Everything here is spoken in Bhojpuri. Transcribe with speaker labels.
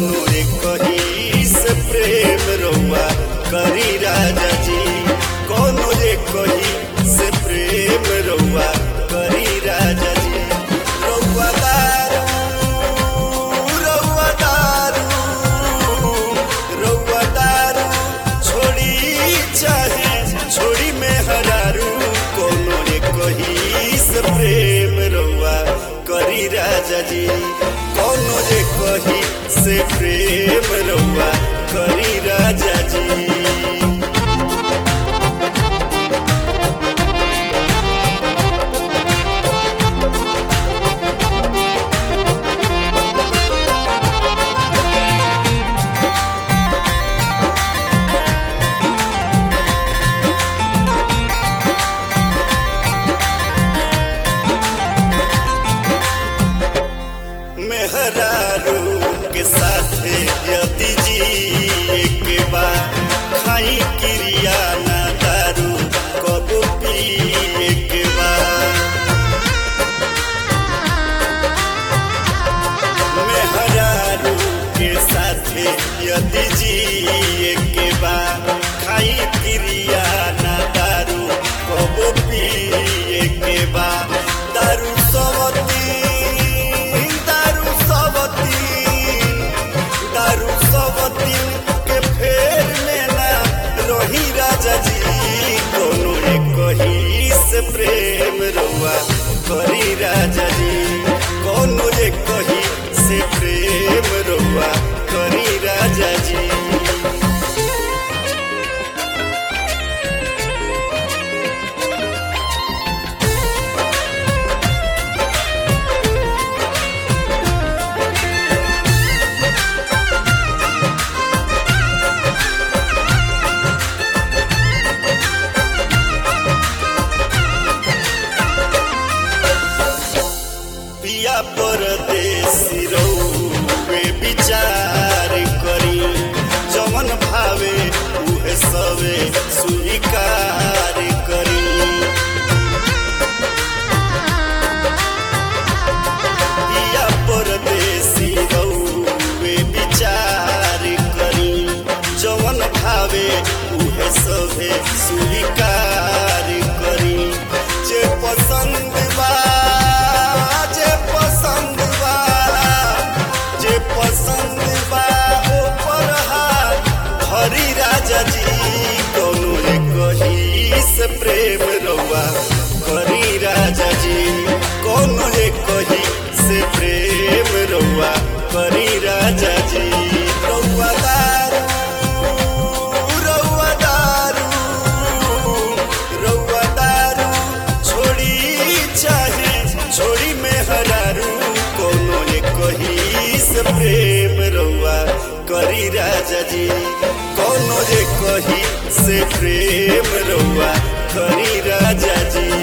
Speaker 1: कोनो एक ही से प्रेम रउआ करी राजा जी कोनो एक ही से प्रेम रउआ करी राजा जी रउआ दारू रउआ दारू रउआ दारू छोड़ी चाहे छोड़ी में हरारू कोनो एक ही से प्रेम रउआ करी राजा जी कोनो एक ही से प्रेम रउआ करी राजा जी मेहरारू के साथे यदि जी के बा खाई क्रिया ना दारू कब पिए के बा मेहरारू के साथे यदि जी के बा खाई क्रिया ना दारू कब पिए के बा दारू सबती दारू सबती दारू सबती के फेर में ना रही राजा जी कोनो एक ही से प्रेम रउआ करी राजा जी कोनो एक ही से प्रेम रउआ करी राजा जी पिया परदेसी रउवे विचार करी जमन भावे उहे सवे स्वीकार करी पिया परदेसी रउवे विचार करी जमन भावे उहे सवे स्वीकार करी जे पसंद बा जे पसंद बा जे पसंद बा ऊपर हाथ हरी राजा जी कोनो एक ही से प्रेम रउआ करी राजा जी कोनो एक ही से प्रेम रउआ करी राजा जी रउआ दारू रउआ दारू रउआ दारू छोड़ी चाहे छोड़ी में हरारू कोनो एक ही से प्रेम रउआ करी राजा जी कोनो एक ही से प्रेम रउआ करी राजा जी